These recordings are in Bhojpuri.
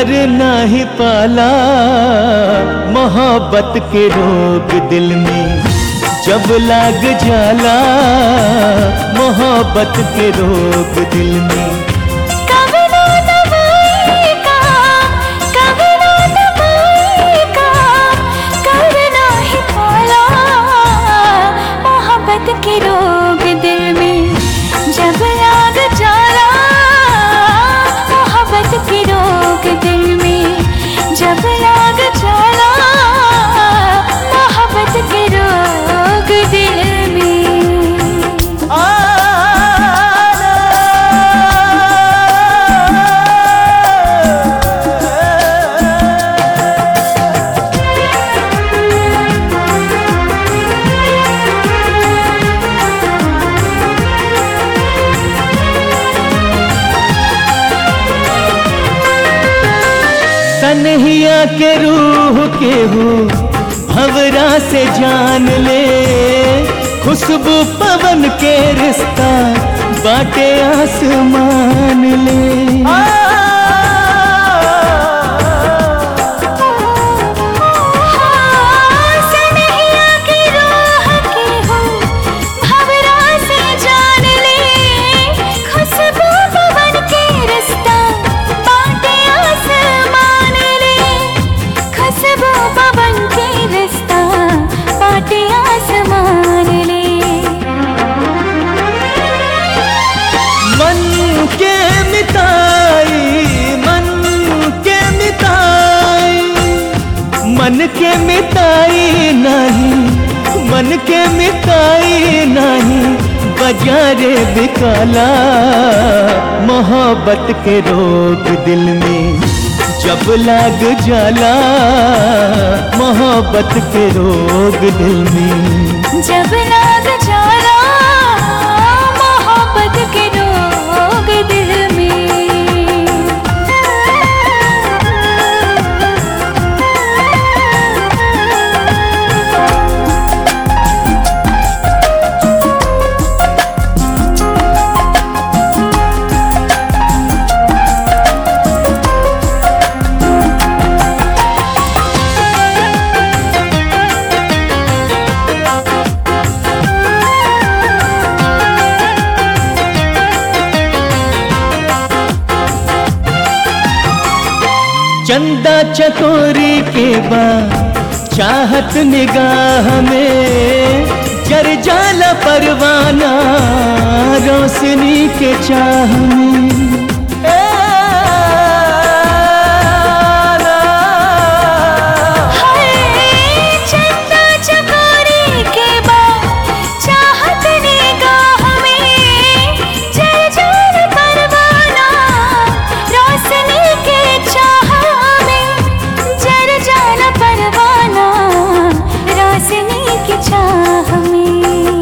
प्यार नाही पाला मोहब्बत के रोग दिल में जब लाग जाला मोहब्बत के रोग दिल में कभी ना दवाई का कभी ना दवाई का करना ही पाला मोहब्बत के रोग दिल में जब लाग जाला मोहब्बत के रोग दिल में जब लाग जाला मोहब्बत के रोग दिल में सनहिया के रूह के हो भवरा से जान ले खुशबू पवन के रिश्ता बाटे आसमान ले सनहिया की राह के हो भवरा से जान ले खुशबू पवन के रिश्ता बाटे आसमान ले खुशबू पवन के रिश्ता बाटे आसमान ले मन के मिताई मन के मिताई मन के मिताई नहीं मन के मिताई नहीं बाजारे बिकाला मोहब्बत के रोग दिल में जब लाग जाला मोहब्बत के रोग दिल में जब लाग जाला मोहब्बत के रोग दिल में चंदा चकोरी के बाद चाहत निगाह में जर जाला परवाना रोशनी के चाह में हाय चंदा चकोरी के बाद चाहत निगाह में जल जल परवाना रोशनी के चाह में जल जल परवाना रोशनी की चाह में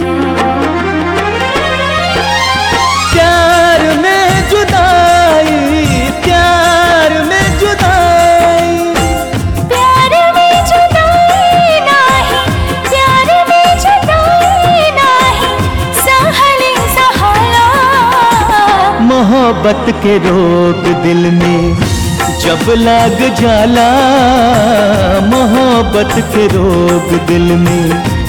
प्यार में जुदाई प्यार में जुदाई प्यार में जुदाई नाही प्यार में जुदाई नाही सहले सहाला मोहब्बत के रोग दिल में जब लाग जाला मोहब्बत के रोग दिल में